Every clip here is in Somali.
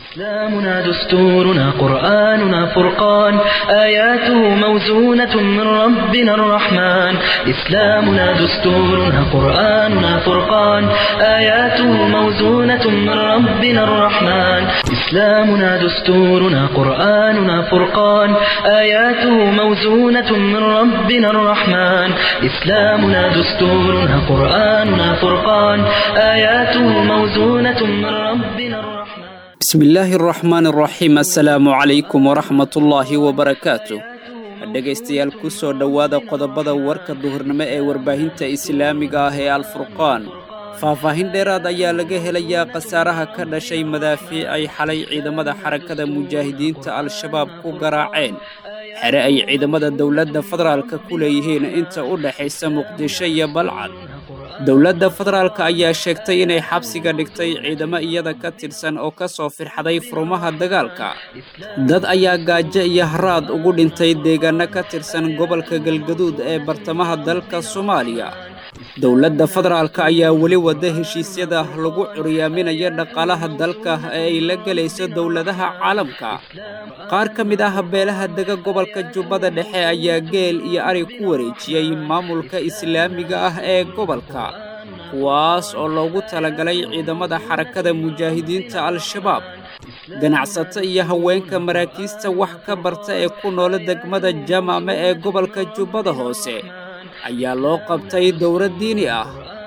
إسلامنا دستورنا قرآننا فرقان آياته موزونة من ربنا الرحمن إسلامنا دستورنا قرآننا فرقان آياته موزونة من ربنا الرحمن إسلامنا دستورنا قرآننا فرقان آياته موزونة من ربنا الرحمن إسلامنا دستورنا قرآننا فرقان آياته موزونة من ربنا الرحمن bismillaahi araxmaan araxiim assalaamu calaykum waraxmatullaahi wabarakaatu dhegaystayaal ku soo dhowaada qodobada warka duhurnimo ee warbaahinta islaamiga ah ee alfurqaan faahfaahin dheeraad ayaa laga helayaa khasaaraha ka dhashay madaafiic ay xalay ciidamada xarakada mujaahidiinta al-shabaab ku garaaceen xere ay ciidamada dowladda federaalka ku leeyihiin inta u dhexaysa muqdisho iyo balcad dowladda federaalka ayaa sheegtay inay xabsiga dhigtay ciidamo iyada ka tirsan oo ka soo firxaday furumaha dagaalka dad ayaa gaajo iyo haraad ugu dhintay deegaano ka tirsan gobolka galgaduud ee bartamaha dalka soomaaliya dowladda federaalka ayaa weli wada heshiisyada lagu curyaaminayo dhaqaalaha dalka ee ay la gelayso dowladaha caalamka qaar ka mid ah beelaha dega gobolka jubbada dhexe ayaa geel iyo ari ku wareejiyey maamulka islaamiga ah ee gobolka kuwaas oo loogu talagalay ciidamada xarakada mujaahidiinta al-shabaab ganacsato iyo haweenka maraakiista wax ka barta ee ku noola degmada jamaame ee gobolka jubbada hoose ayaa loo qabtay dowlad diini ah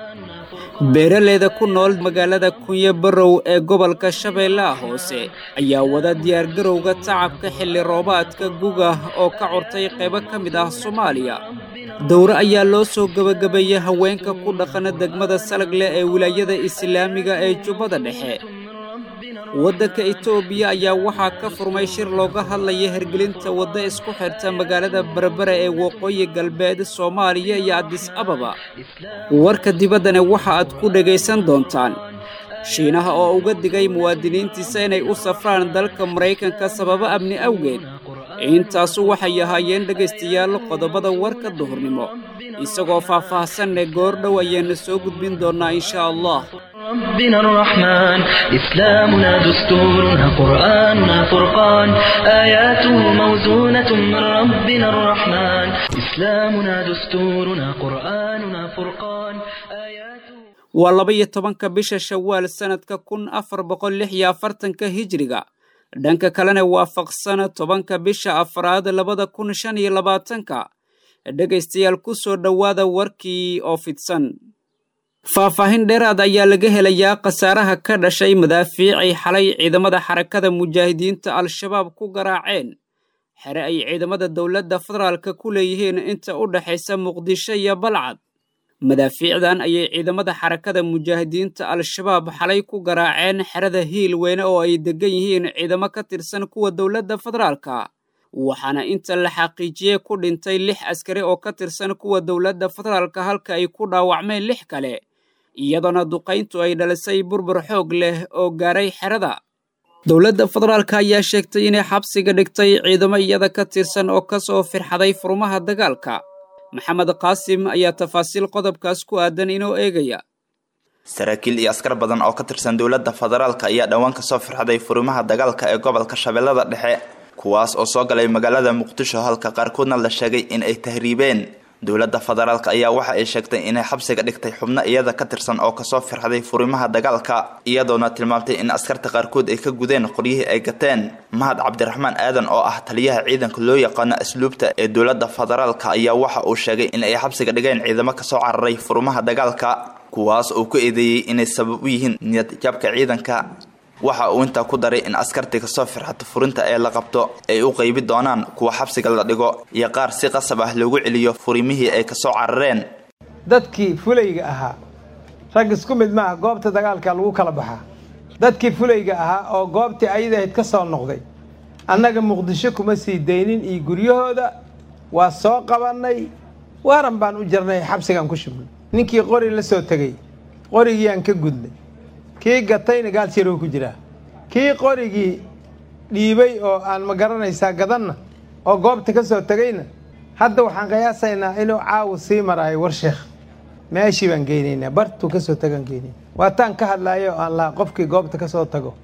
beeraleyda ku nool magaalada kunyo barow ee gobolka shabeellaha hoose ayaa wada diyaargarowga tacabka xilli roobaadka guga oo ka curtay qaybo ka mid ah soomaaliya dowre ayaa loo soo gebagabeeyey haweenka ku dhaqana degmada salagle ee wilaayada islaamiga ee jubbada dhexe waddanka etoobiya ayaa waxaa ka furmay shir looga hadlaya hergelinta wadda isku xirta magaalada berbere ee waqooyi galbeed soomaaliya iyo adis ababa warka dibaddana waxa aad ku dhegaysan doontaan shiinaha oo uga digay muwaadiniintiisa inay u safraan dalka maraykanka sababo amni awgeed intaasu waxay ahaayeen dhegaystayaal qodobada warka duhurnimo isagoo faah-faahsanne goordhow ayaana soo gudbin doonnaa inshaa allah ربنا الرحمن إسلامنا دستورنا قرآننا فرقان آياته موزونة من ربنا الرحمن إسلامنا دستورنا قرآننا فرقان آياته waa laba-iyo tobanka bisha shawaal sannadka kun afar boqol lix iyo afartanka hijiriga dhanka kalena waafaqsan tobanka bisha afraad labada kun shan iyo labaatanka dhegaystayaal ku soo dhowaada warkii oo fidsan faahfaahin dheeraad ayaa laga helayaa khasaaraha ka dhashay madaafiicay xalay ciidamada xarakada mujaahidiinta al-shabaab ku garaaceen xere ay ciidamada dowladda federaalka ku leeyihiin inta u dhexaysa muqdisho iyo balcad madaafiicdan ayay ciidamada xarakada mujaahidiinta al-shabaab xalay ku garaaceen xerada hiil weyne oo ay degan yihiin ciidamo ka tirsan kuwa dowladda federaalka waxaana inta la xaqiijiyey ku dhintay lix askari oo ka tirsan kuwa dowladda federaalka halka ay ku dhaawacmeen lix kale iyadoona duqayntu ay dhalisay burbur xoog leh oo gaaray xerada dowladda federaalka ayaa sheegtay inay xabsiga dhigtay ciidamo iyada ka tirsan oo ka soo firxaday furmaha dagaalka maxamed qaasim ayaa tafaasiil qodobkaas ku aadan inoo eegaya saraakiil iyo askar badan oo ka tirsan dowladda federaalka ayaa dhowaan kasoo firxaday furimaha dagaalka ee gobolka shabeellada dhexe kuwaas oo soo galay magaalada muqdisho halka qaarkoodna la sheegay in ay tahriibeen dowladda federaalk ayaa waxa ay sheegtay inay xabsiga dhigtay xubno iyada ka tirsan oo kasoo firxaday furimaha dagaalka iyadoona tilmaamtay in askarta qaarkood ay ka gudeen qoryihii ay gateen mahad cabdiraxmaan aadan oo ah taliyaha ciidanka loo yaqaano asluubta ee dowladda federaalka ayaa waxa uu sheegay in ay xabsiga dhigeen ciidamo kasoo cararay furimaha dagaalka kuwaas oo ku eedeeyey inay sabab u yihiin niyadjabka ciidanka waxa uu intaa ku daray in askartii kasoo firxata furinta ee la qabto ay u qaybi doonaan kuwa xabsiga la dhigo iyo qaar si qasab ah loogu celiyo furimihii ay kasoo carareen dadkii fulayga ahaa rag isku mid maaha goobta dagaalka lagu kala baxaa dadkii fulayga ahaa oo goobtii ayadahayd ka soo noqday annaga muqdisho kuma sii daynin iyo guryahooda waa soo qabannay waaran baan u jirnay xabsigaan ku shubnay ninkii qori la soo tegay qorigiiyaan ka gudnay kii gatayna gaalsyarow ku jiraa kii qorigii dhiibay oo aan ma garanaysaa gadanna oo goobta ka soo tegayna hadda waxaan qiyaasaynaa inuu caawa sii maraayo war sheekh meeshii baan geynaynaa bartuu kasoo tagaan geynayna waataan ka hadlaayo aan laa qofkii goobta ka soo tago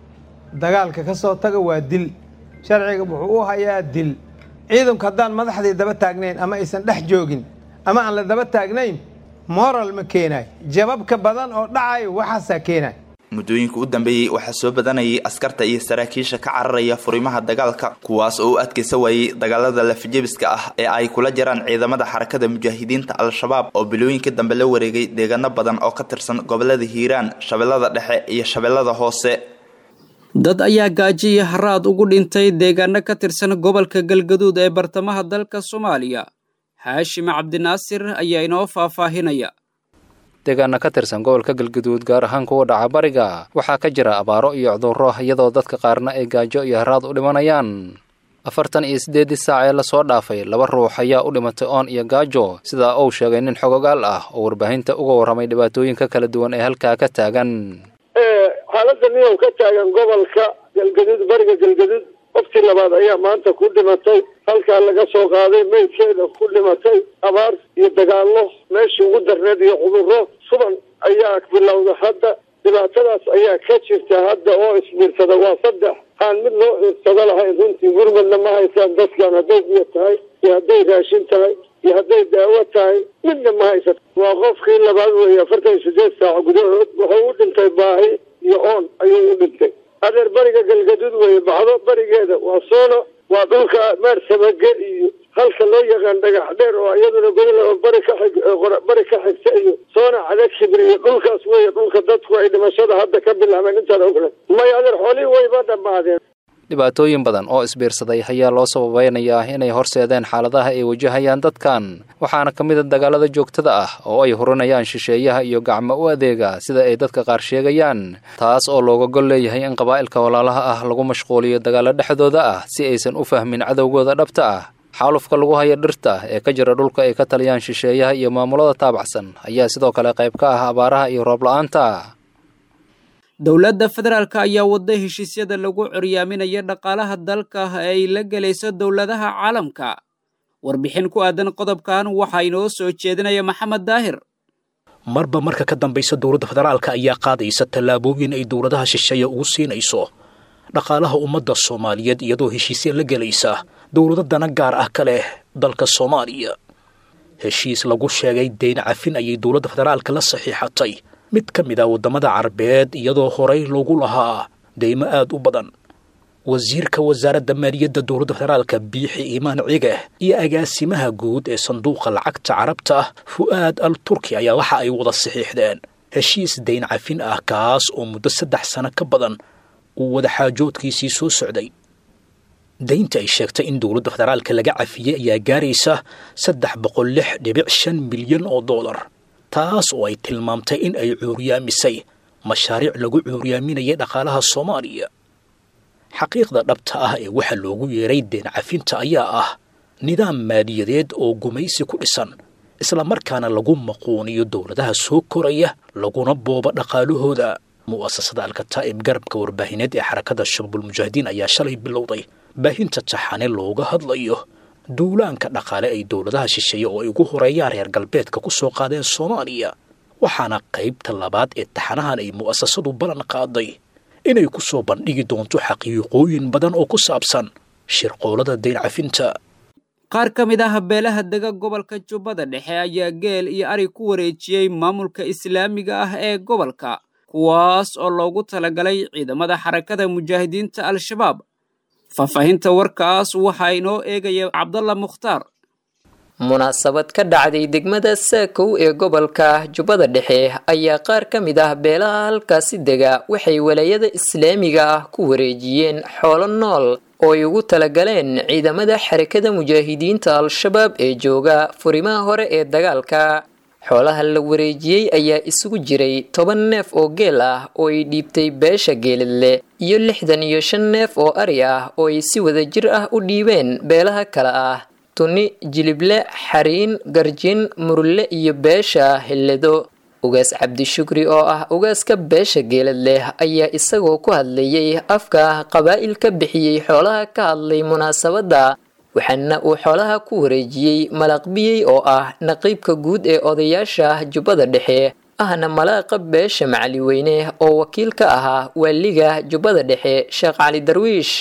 dagaalka ka soo taga waa dil sharciga wuxuu u hayaa dil ciidanku haddaan madaxdii daba taagnayn ama aysan dhex joogin ama aan la daba taagnayn moral ma keenayo jababka badan oo dhacayo waxaasaa keenayo muddooyinka u dambeeyey waxaa soo badanayay askarta iyo saraakiisha ka cararaya furimaha dagaalka kuwaas oo u adkaysa waayey dagaalada lafijebiska ah ee ay kula jiraan ciidamada xarakada mujaahidiinta al-shabaab oo bilooyinka dambe la wareegay deegaano badan oo ka tirsan gobolada hiiraan shabeellada dhexe iyo shabeellada hoose dad ayaa gaajo iyo haraad ugu dhintay deegaano ka tirsan gobolka galgaduud ee bartamaha dalka soomaaliya haashim cabdinaasir ayaa inoo faahfaahinaya deegaana ka tirsan gobolka galgaduud gaar ahaan kuwa dhaca bariga waxaa ka jira abaaro iyo cudurro iyadoo dadka qaarna ay gaajo iyo haraad u dhimanayaan afartan iyo siddeeddii saac ee lasoo dhaafay laba ruux ayaa u dhimatay oon iyo gaajo sidaa uu sheegay nin xogogaal ah oo warbaahinta uga warramay dhibaatooyinka kala duwan ee halkaa ka taagan xaaladda niyow ka taagan gobolka galgaduud bariga galgaduud qoftii labaad ayaa maanta ku dhimatay halkaa laga soo qaaday meydkeeda ku dhimatay abaar iyo dagaallo meeshii ugu darneed iyo cudurro suban ayaa bilowda hadda dhibaatadaas ayaa ka jirta hadda oo isbiirsada waa saddex aan mid loo iirsado lahayn runtii gurmadna ma haysaan dadkan hadday biyo tahay iyo hadday raashin tahay iyo hadday daawo tahay midna ma haysato waa qofkii labaad weeye afartan iyo sideed saac gudahood wuxuu u dhintay baahi iyo oon ayuu u dhintay adeer bariga galgaduud weeye baxdo barigeeda waa soono waa dhulka meersamage iyo halka loo yaqaan dhagax dheer oo iyaduna gobol bari ka xig bari ka xigta iyo soona cadag kibri iyo dhulkaas weeye dhulka dadku ay dhimashada hadda ka bilaabeen intaan ogna may adeer xoolihii wayba dhammaadeen dhibaatooyin badan oo isbiirsaday ayaa loo sababeynayaa inay horseedeen xaaladaha ay wajahayaan dadkan waxaana ka mid a dagaalada joogtada ah oo ay hurinayaan shisheeyaha iyo gacmo u adeega sida ay dadka qaar sheegayaan taas oo looga gol leeyahay in qabaa'ilka walaalaha ah lagu mashquuliyo dagaalo dhexdooda ah si aysan u fahmin cadowgooda dhabta ah xaalufka lagu haya dhirta ee ka jira dhulka ay ka taliyaan shisheeyaha iyo maamulada taabacsan ayaa sidoo kale qayb ka ah abaaraha iyo roob la-aanta dowladda federaalk ayaa wadda heshiisyada lagu curyaaminaya dhaqaalaha dalka ee ay la gelayso dowladaha caalamka warbixin ku aadan qodobkan waxaa inoo soo jeedinaya maxamed daahir marba marka ka dambaysa dowladda federaalka ayaa qaadaysa tallaabooyin ay dowladaha shisheeye ugu siinayso dhaqaalaha ummadda soomaaliyeed iyadoo heshiisya la gelaysa dowlado dana gaar ah ka leh dalka soomaaliya heshiis lagu sheegay dayn cafin ayay dowladda federaalka la saxiixatay mid ka mid ah waddamada carabeed iyadoo horay loogu lahaa deymo aad u badan wasiirka wasaaradda maaliyadda dowladda federaalka biixi iimaan cige iyo agaasimaha guud ee sanduuqa lacagta carabta ah fu'aad al turki ayaa waxa ay wada saxiixdeen heshiis dayn cafin ah kaas oo muddo saddex sano ka badan uu wadaxaajoodkiisii soo socday daynta ay sheegtay in dowladda federaalka laga cafiyey ayaa gaaraysa saddex boqol lix dhibic shan milyan oo dollar taas oo ay tilmaamtay in ay cuuryaamisay mashaariic lagu cuuryaaminayay dhaqaalaha soomaaliya xaqiiqda dhabta ah ee waxa loogu yeeray deen cafinta ayaa ah nidaam maaliyadeed oo gumaysi ku dhisan islamarkaana lagu maquuniyo dowladaha soo koraya laguna booba dhaqaalahooda mu'asasada alkataa'ib garabka warbaahineed ee xarakada shabaabulmujaahidiin ayaa shalay bilowday baahinta taxane looga hadlayo duulaanka dhaqaale ay dowladaha shisheeye oo ay ugu horeeyaan reer galbeedka ku soo qaadeen soomaaliya waxaana qaybta labaad ee taxanahan ay mu'asasadu ballan qaaday inay ku soo bandhigi doonto xaqiiqooyin badan oo ku saabsan shirqoolada dayn cafinta qaar ka mid ah beelaha dega gobolka jubbada dhexe ayaa geel iyo ari ku wareejiyey maamulka islaamiga ah ee gobolka kuwaas oo loogu talagalay ciidamada xarakada mujaahidiinta al-shabaab faahfaahinta warkaas waxaa inoo eegaya cabdalla mukhtaar munaasabad ka dhacday degmada saakow ee gobolka jubbada dhexe ayaa qaar ka mid ah beelaha halkaasi dega waxay walaayada islaamiga ah ku wareejiyeen xoolo nool oo ay ugu talagaleen ciidamada xarakada mujaahidiinta al-shabaab ee jooga furimaha hore ee dagaalka xoolaha la wareejiyey ayaa isugu jiray toban neef oo geel ah oo ay dhiibtay beesha geeladle iyo lixdan iyo shan neef oo ari ah oo ay si wadajir ah u dhiibeen beelaha kale ah tuni jilible xariin garjin murulle iyo beesha hilledo ugaas cabdishukri oo ah ugaaska beesha geelad leh ayaa isagoo ku hadlayay afka qabaa'il ka bixiyey xoolaha ka hadlay munaasabadda waxaana uu xoolaha ku wareejiyey malaqbiyey oo ah naqiibka guud ee odayaasha jubbada dhexe ahna malaaqa beesha macaliweyne oo wakiil ka ahaa waaliga jubbada dhexe sheekh cali darwiish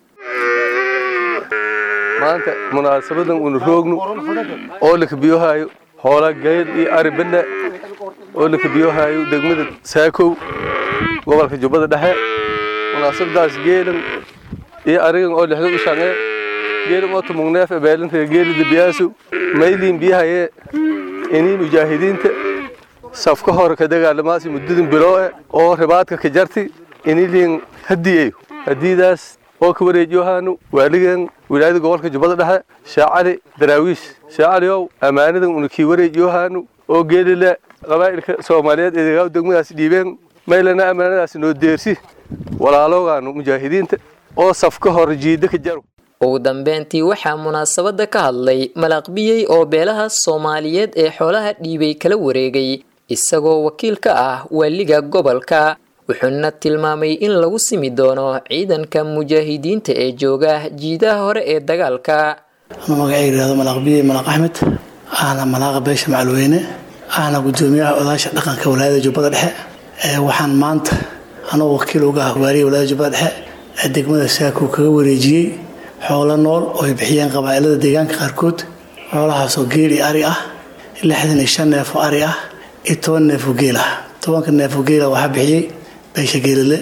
maanta munaasabadan unu roogno oo la kabiyohayo hoola gayl iyo ari benne oo la kabiyohayo degmada saakow gobolka jubbada dhexe munaasabadaas geelan iyo arigan oo lixda u shange geelan oo tumugneef ebeelinta geeli debiyaasu mayliin biyahaye inii mujaahidiinta safka hore ka dagaalamaasi muddadin bilooe oo ribaadka ka jarti iniliin hadiyeyo hadiidaas oo ka wareejiyohaanu waaligan wilaayada gobolka jubbada dhexe shaacali daraawiish shaacaliow ammaanadan una kii wareejiyohaanu oo geelile qabaa'ilka soomaaliyeed eedegaa degmadaas dhiibeen maylana ammaanadaas noo deersi walaaloogaanu mujaahidiinta oo safka hore jiida ka jaro ugu dambeyntii waxaa munaasabada ka hadlay malaaqbiyey oo beelaha soomaaliyeed ee xoolaha dhiibay kala wareegay isagoo wakiil ka ah waaliga gobolka wuxuuna tilmaamay in lagu simi doono ciidanka mujaahidiinta ee jooga jiidaha hore ee dagaalka anuu magacay yidhahdo malaaqbiyey malaaq axmed ahna malaaqa beesha macalweyne ahna gudoomiyaha odaasha dhaqanka walaayada jubbada dhexe waxaan maanta anuu wakiil uga ah waaliga walaayada jubbada dhexe ee degmada saakow kaga wareejiyey xoolo nool oo ay bixiyeen qabaa'ilada deegaanka qaarkood xoolahaasoo geel iyo ari ah lixdan iyo shan neef oo ari ah iyo toban neef oo geel ah tobanka neef oo geela waxaa bixiyey beesha geelile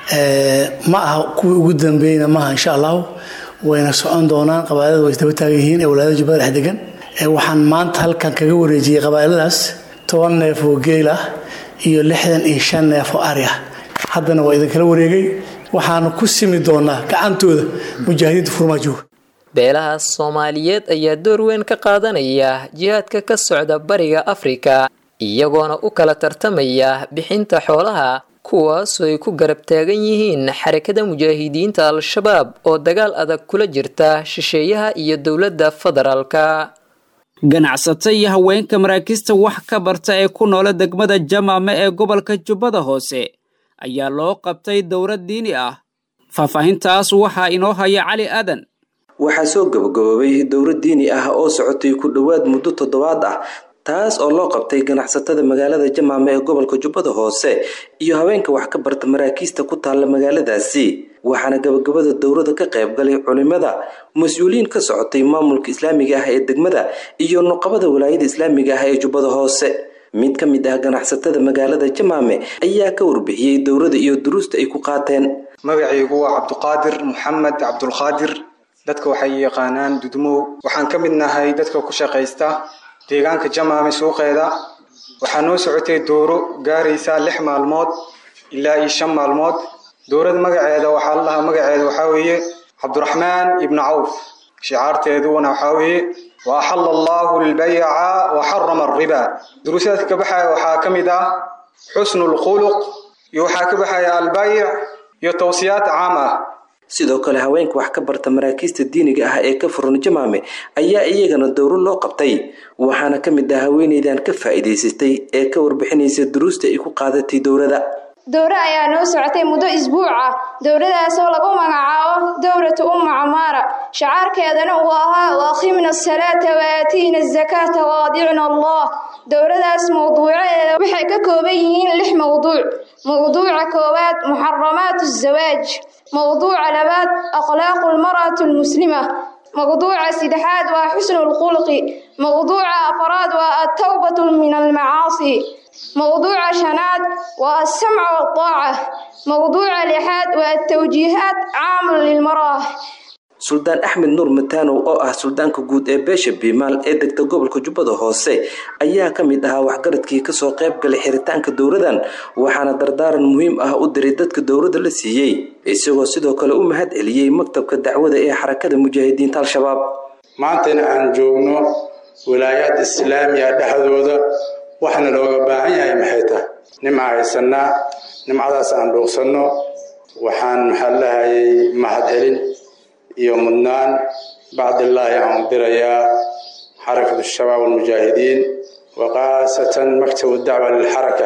ma aha kuwii ugu dambeeyeyna maaha insha allahu wayna socon doonaan qabaa'ilada way isdaba taagan yihiin ee walaayada jubbada dhex degan waxaan maanta halkan kaga wareejiyey qabaa'iladaas toban neef oo geel ah iyo lixdan iyo shan neef oo ari ah haddana waa idinkala wareegay waxaanu ku simi doonaa gacantooda mujaahidiinta furmaa jooga beelaha soomaaliyeed ayaa door weyn ka qaadanaya jihaadka ka socda bariga afrika iyagoona u kala tartamaya bixinta xoolaha kuwaasoo ay ku garab taagan yihiin xarakada mujaahidiinta al-shabaab oo dagaal adag kula jirta shisheeyaha iyo dowladda federaalka ganacsata iyo haweenka maraakiista wax ka barta ee ku noola degmada jamaame ee gobolka jubbada hoose ayaa loo qabtay dowlad diini ah faahfaahintaas waxaa inoo haya cali aadan waxaa soo gabagaboobay dowlad diini ah oo socotay ku dhowaad muddo toddobaad ah taas oo loo qabtay ganacsatada magaalada jamaame ee gobolka jubbada hoose iyo haweenka wax ka barta maraakiista ku taalla magaaladaasi waxaana gabagabada dowladda ka qayb galay culimada mas-uuliyiin ka socotay maamulka islaamiga ah ee degmada iyo nuqabada walaayada islaamiga ah ee jubbada hoose mid ka mid ah ganacsatada magaalada jamaame ayaa ka warbixiyey dowladda iyo duruusta ay ku qaateen magacaygu waa cabduqaadir maxamed cabdulqaadir dadka waxay yaqaanaan dudmow waxaan ka mid nahay dadka ku shaqaysta deegaanka jamaame suuqeeda waxaa noo socotay dooro gaaraysa lix maalmood ilaa iyo shan maalmood dowlad magaceeda waxaa la dhahaa magaceeda waxaa weeye cabduraxmaan ibnu cawf shicaarteeduna waxaa weeye wa axala allahu albayca wa xarama alriba duruusaadka ka baxaya waxaa ka mid ah xusnu lkhuluq iyo waxaa ka baxaya albayc iyo tawsiyaad caam ah sidoo kale haweenka wax ka barta maraakiista diiniga ah ee ka furan jamaame ayaa iyagana dowro loo qabtay waxaana ka mid ah haweeneydan ka faa'iidaysatay ee ka warbixinaysa duruusta ay ku qaadatay dowladda dowro ayaa noo socotay muddo isbuuc ah dowladaasoo lagu magacaabo dowlatu umma camaara shacaarkeedana uu ahaa waaqimna asalaata waaatiina azakaata waadicna allah dowladaas mawduucadeeda waxay ka kooban yihiin lix mawduuc mawduuca koowaad muxaramaatu azawaaj mawduuca labaad akhlaaqu lmar'ati almuslima mawduuca saddexaad waa xusnu lkhulqi mawduuca afraad waa altawbatu min almacaasi mawduuca shanaad waa alsamca waltaaca mawduuca lixaad waa altawjiihaat caamun lilmarah suldaan axmed nuur mataanow oo ah suldaanka guud ee beesha biimaal ee degta gobolka jubbada hoose ayaa ka mid ahaa waxgaradkii kasoo qayb galay xiritaanka dowladan waxaana dardaaran muhiim ah u diray dadka dowladda la siiyey isagoo sidoo kale u mahad celiyey maktabka dacwada ee xarakada mujaahidiinta al-shabaab maantana aan joogno wilaayaad islaamiya dhexdooda waxaana looga baahan yahay maxay tahay nimca haysanaa nimcadaas aan dhuuqsanno waxaan maxaa lahayay mahad celin iyo mudnaan bacdillaahi aan dirayaa xarakatu shabaab almujaahidiin wa khaasatan maktabu dacwa lilxaraka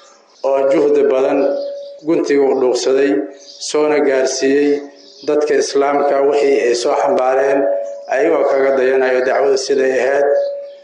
oo juhdi badan guntiga u dhuuqsaday soona gaarsiiyey dadka islaamka wixii ay soo xambaareen ayagoo kaga dayanayo dacwada siday ahayd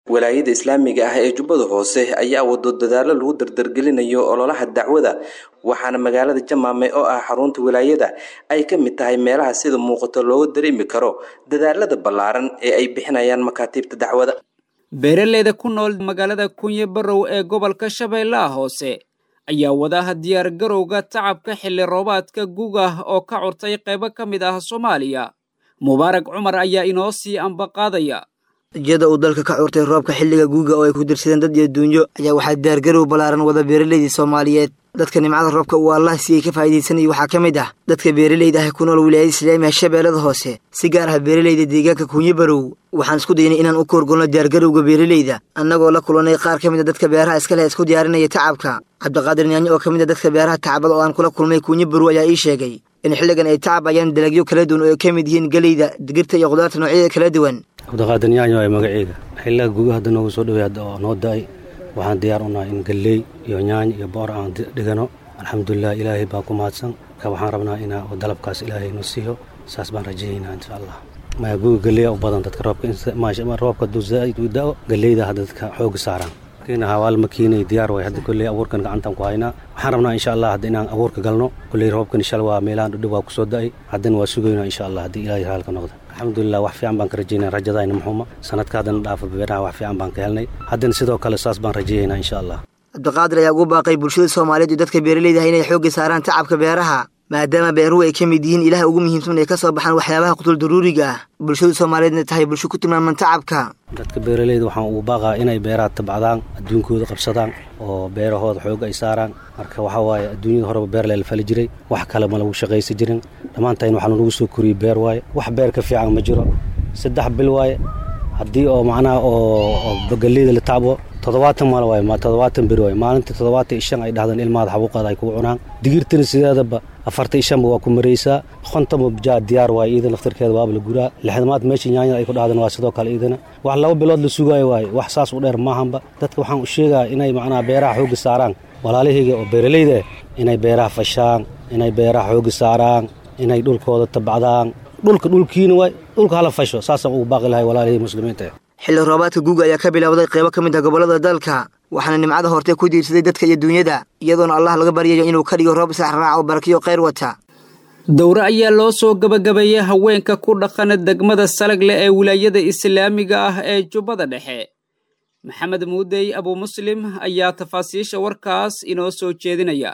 walaayada islaamiga ah ee jubbada hoose ayaa wado dadaalo lagu dardargelinayo ololaha dacwada waxaana magaalada jamaame oo ah xarunta wilaayada ay ka mid tahay meelaha sida muuqato looga dareemi karo dadaalada ballaaran ee ay bixinayaan makaatiibta dacwada beeraleyda ku nool magaalada kunye barow ee gobolka shabeellaha hoose ayaa wadaha diyaargarowga tacabka xilli roobaadka guga oo ka curtay qaybo ka mid ah soomaaliya mubaarag cumar ayaa inoo sii ambaqaadaya iyada uu dalka ka curtay roobka xilliga guuga oo ay ku dirsadeen dad iyo duunyo ayaa waxaa diyaargarow ballaaran wada beeraleydii soomaaliyeed dadka nimcada roobka uu allah siiyey ka faa'iidaysanaya waxaa ka mid ah dadka beeraleyda ah ku nool wilaayada islaamiga shabeellada hoose si gaar ah beeraleyda deegaanka kunye barow waxaan isku daynay inaan u koorgolno diyaargarowga beeraleyda annagoo la kulannay qaar ka mid a dadka beeraha iska leh isku diyaarinaya tacabka cabdiqaadir nyaanyo oo ka mid a dadka beeraha tacabada oo aan kula kulmay kunye barow ayaa ii sheegay in xilligan ay tacabayaan dalagyo kala duwan oo ay ka mid yihiin geleyda digirta iyo khudaarta noocyada kala duwan cabdiqaadir nyaanyo ay magaceyga xilliga guga hadda noogu soo dhowey hadda oo noo da-ay waxaan diyaar u nahay in galley iyo nyaany iyo boor aan dhigano alxamdulilah ilaahay baa ku mahadsan marka waxaan rabnaa inaa dalabkaas ilaahay noo siiyo saas baan rajayaynaa insha allah maya guga galleya u badan dadka roobka roobka hadduu zaaid u da-o galleyda hadda dadka xooga saaraan hawaal makiinay diyaar way hadda kolley abuurkan gacantan ku haynaa waxaan rabnaa insha allah hadda inaan abuurka galno kolley roobkan insha waa meelahan dhudhow waa kusoo da-ay haddana waa sugaynaa insha allah haddii ilaahay haalka noqda alxamdulilah wax fiican baan ka rajaynaa rajadayna muxuuma sanadka haddana dhaafa beeraha wax fiican baan ka helnay haddana sidoo kale saas baan rajayaynaa insha allah cabdiqaadir ayaa ugu baaqay bulshada soomaaliyeed iyo dadka beeraleyda ah inay xoogga saaraan tacabka beeraha maadaama beeruhu ay ka mid yihiin ilaha ugu muhiimsan ay ka soo baxaan waxyaabaha qutul daruuriga ah bulshada soomaaliyeedna tahay bulsho ku tilmaaman tacabka dadka beeraleyda waxaan ugu baaqaa inay beeraha tabcdaan adduunkooda qabsadaan oo beerahooda xoog ay saaraan marka waxaa waaye adduunyada horeba beer lela fali jiray wax kale ma lagu shaqaysa jirin dhammaantayn waxaa lagu soo koriyey beer waaye wax beer ka fiican ma jiro saddex bil waaye haddii oo macnaha oo galleyda la tacbo toddobaatan maal waaye toddobaatan beri waaye maalintii toddobaatan iyo shan ay dhahdaan ilmaada xabuuqaada ay kugu cunaan digirtana sideedaba afartan iyo shanba waa ku maraysaa kontonba jaa diyaar waaye iidan laftarkeeda waaba la guraa lixdamaad meesha nyaanyada ay ku dhahdaan waa sidoo kale iidana wax laba bilood la sugaayo waaye wax saas u dheer maahanba dadka waxaan u sheegaya inay macnaha beeraha xoogga saaraan walaalahayga oo beeraleyda ah inay beeraha fashaan inay beeraha xoogga saaraan inay dhulkooda tabcdaan dhulka dhulkiina waay dhulka hala fasho saasaan ugu baaqi lahay walaalihii muslimiinta xilli roobaadka guuga ayaa ka bilowday qaybo ka mid ah gobollada dalka waxaana nimcada hortee ku diirsaday dadka iyo duunyada iyadoona allah laga baryayo inuu ka dhigo roob saxraac oo barakiyo khayr wata dowre ayaa loo soo gabagabeeyey haweenka ku dhaqana degmada salagle ee wilaayada islaamiga ah ee jubbada dhexe maxamed muudey abumuslim ayaa tafaasiisha warkaas inoo soo jeedinaya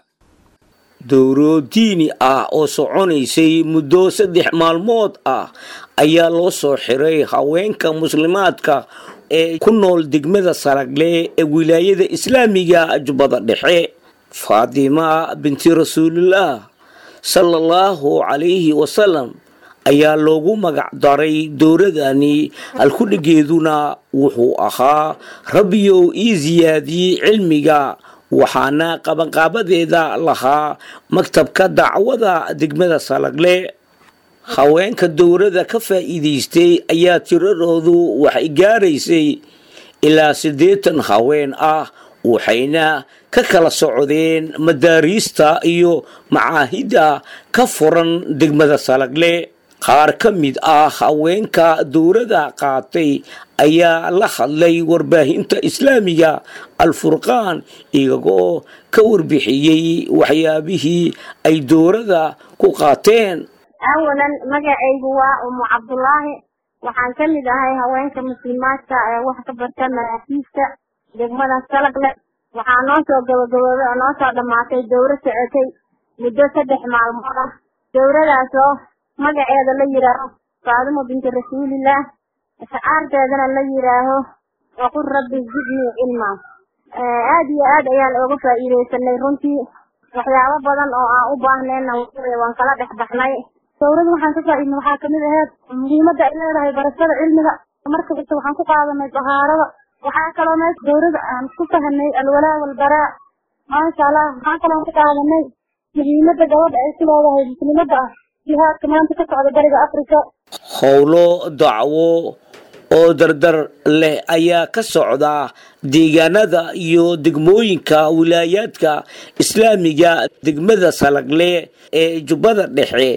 dowro diini ah oo soconaysay muddo saddex maalmood ah ayaa loo soo xiray haweenka muslimaadka ee ku nool degmada saragle ee wilaayada islaamiga jubbada dhexe faatima binti rasuulillah sala allahu calayhi wasalam ayaa loogu magac daray dowradani halkudhigeeduna wuxuu ahaa rabbiyow ii siyaadiyey cilmiga waxaana qabanqaabadeeda lahaa maktabka dacwada degmada salagle haweenka dowladda ka faa'iidaystay ayaa tiradoodu waxay gaaraysay ilaa siddeetan haween ah waxayna ka kala socdeen madaariista iyo macaahidda ka furan degmada salagle qaar ka mid ah haweenka dowladda qaatay ayaa la hadlay warbaahinta islaamiga alfurqaan iyagoo ka warbixiyey waxyaabihii ay dowladda ku qaateen awalan magacaygu waa umu cabdulaahi waxaan ka mid ahay haweenka muslimaadka ee wax ka barta maraakiista degmada salagle waxaa noo soo gabagaboobay oo noo soo dhammaatay dowro socotay muddo saddex maalmood ah dowradaasoo magaceeda la yidhaaho faadimo binti rasuulillaah shacaarteedana la yidhaaho waqul rabbi zidnii cilmaa aad iyo aad ayaan ooga faa'iidaysanay runtii waxyaabo badan oo aan u baahnayna waan kala dhex baxnay dowrada waxaan ka faa'iidnay waxaa kamid aheyd muhiimadda ay leedahay barashada cilmiga marka kasta waxaan ku qaadanay dahaarada waxaa kaloo meesha dowrada aan ku fahanay alwalaa walbaraa maasha allah waxaan kaloo ku qaadanay muhiimadda gabadha ay ku leedahay muslimadda ah jihaadka maanta ka socda bariga afrika howlo dacwo oo dardar leh ayaa ka socda deegaanada iyo degmooyinka wilaayaadka islaamiga degmada salagle ee jubbada dhexe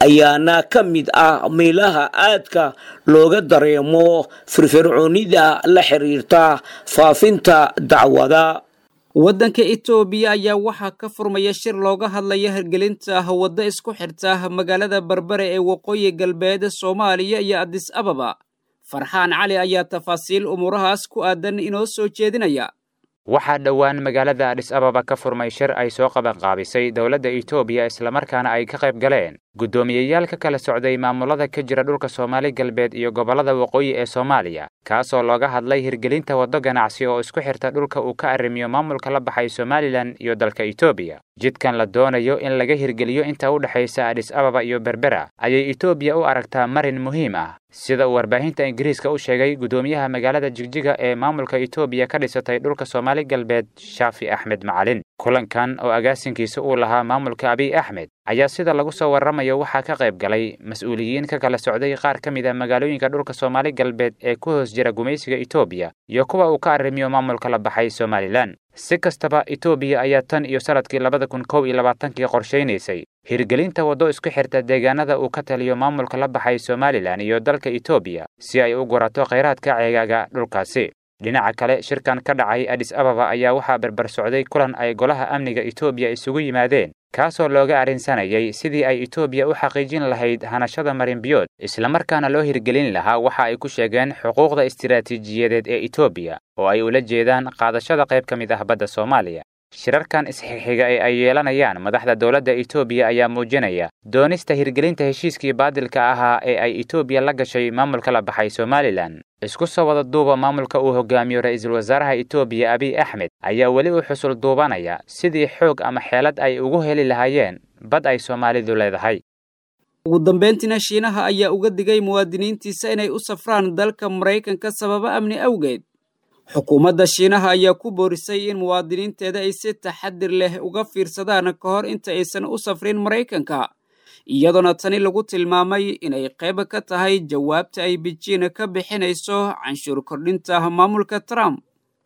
ayaana ka mid ah meelaha aadka looga dareemo firfircoonida la xiriirta faafinta dacwada waddanka etoobiya ayaa waxaa ka furmaya shir looga hadlaya hirgelinta waddo isku xirta magaalada berbere ee waqooyi galbeed soomaaliya iyo adis ababa farxaan cali ayaa tafaasiil umuurahaas ku aadan inoo soo jeedinaya waxaa dhowaan magaalada adhis ababa ka furmay shir ay soo qabanqaabisay dowladda etoobiya islamarkaana ay ka qayb galeen guddoomiyeyaal ka kala socday maamulada ka jira dhulka soomaali galbeed iyo gobollada waqooyi ee soomaaliya kaasoo looga hadlay hirgelinta waddo ganacsi oo isku xirta dhulka uu ka arrimiyo maamulka la baxay somalilan iyo dalka etoobiya jidkan la doonayo in laga hirgeliyo inta u dhexaysa adhis ababa iyo berbera ayay etoobiya u aragtaa marin muhiim ah sida uu warbaahinta ingiriiska u sheegay guddoomiyaha magaalada jigjiga ee maamulka etoobiya ka dhisatay dhulka soomaali galbeed shaafi axmed macalin kulankan oo agaasinkiisa uu lahaa maamulka abiy axmed ayaa sida lagu soo warramayo waxaa ka qayb galay mas-uuliyiin ka kala socday qaar ka mid a magaalooyinka dhulka soomaali galbeed ee ku hoos jira gumaysiga etoobiya iyo kuwa uu ka arrimiyo maamulka la baxay somalilan si kastaba etoobiya ayaa tan iyo sanadkii labada kun kow iyo labaatankii qorshaynaysay hirgelinta waddo isku xirta deegaanada uu ka taliyo maamulka la baxay somalilan iyo dalka etoobiya si ay u gurato khayraadka ceegaaga dhulkaasi dhinaca kale shirkan ka dhacay adhis ababa ayaa waxaa berber socday kulan ay golaha amniga etoobiya isugu yimaadeen kaasoo looga arrinsanayay sidii ay etoobiya u xaqiijin lahayd hanashada marinbiyood islamarkaana loo hirgelin lahaa waxa ay ku sheegeen xuquuqda istiraatiijiyadeed ee etoobiya oo ay ula jeedaan qaadashada qayb ka mid ah badda soomaaliya shirarkan isxixiga ee ay yeelanayaan madaxda dowladda etoobiya ayaa muujinaya doonista hirgelinta heshiiskii baadilka ahaa ee ay etoobiya la gashay maamulka la baxay somalilan isku soo wada duuba maamulka uu hogaamiyo ra'iisul wasaaraha etoobiya abiy axmed ayaa weli u xusul duubanaya sidii xoog ama xeelad ay ugu heli lahaayeen bad ay soomaalidu leedahay ugu dambeyntiina shiinaha ayaa uga digay muwaadiniintiisa inay u safraan dalka maraykanka sababo amni awgeed xukuumadda shiinaha ayaa ku boorisay in muwaadiniinteeda ay si taxadir leh uga fiirsadaan ka hor inta aysan u safrin maraykanka iyadoona tani lagu tilmaamay inay qayb ka tahay jawaabta ay bijiin ka bixinayso canshuur kordhinta maamulka trump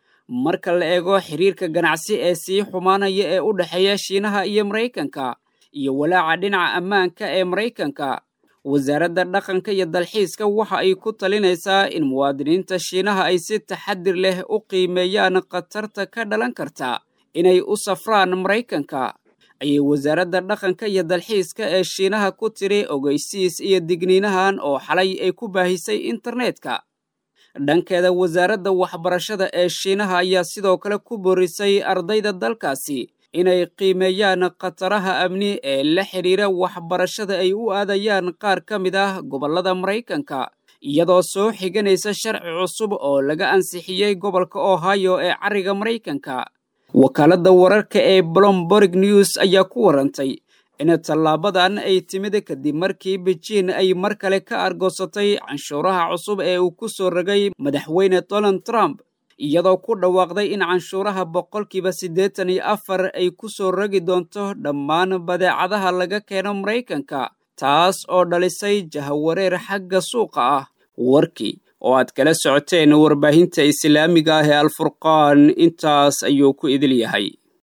marka la eego xiriirka ganacsi ee sii xumaanaya ee u dhexeeya shiinaha iyo maraykanka iyo walaaca dhinaca ammaanka ee maraykanka wasaaradda dhaqanka iyo dalxiiska waxa ay ku talinaysaa in muwaadiniinta shiinaha ay si taxadir leh u qiimeeyaan khatarta ka dhalan karta inay u safraan maraykanka ayay wasaaradda dhaqanka iyo dalxiiska ee shiinaha ku tiri ogeysiis iyo digniinahan oo xalay ay ku baahisay internetka dhankeeda wasaaradda waxbarashada ee shiinaha ayaa sidoo kale ku boorisay ardayda dalkaasi inay qiimeeyaan khataraha amni ee la xidhiira waxbarashada ay u aadayaan qaar ka mid ah gobollada maraykanka iyadoo soo xiganaysa sharci cusub oo laga ansixiyey gobolka ohio ee cariga maraykanka wakaaladda wararka ee blomborg news ayaa ku warantay in tallaabadan ay timid kadib markii bejiin ay mar kale ka argoosatay canshuuraha cusub ee uu ku soo rogay madaxweyne donald trump iyadoo ku dhawaaqday in canshuuraha boqolkiiba siddeetan iyo afar ay ku soo rogi doonto dhammaan badeecadaha laga keeno maraykanka taas oo dhalisay jahawareer xagga suuqa ah warkii oo aad kala socoteen warbaahinta islaamiga ah ee alfurqaan intaas ayuu ku idil yahay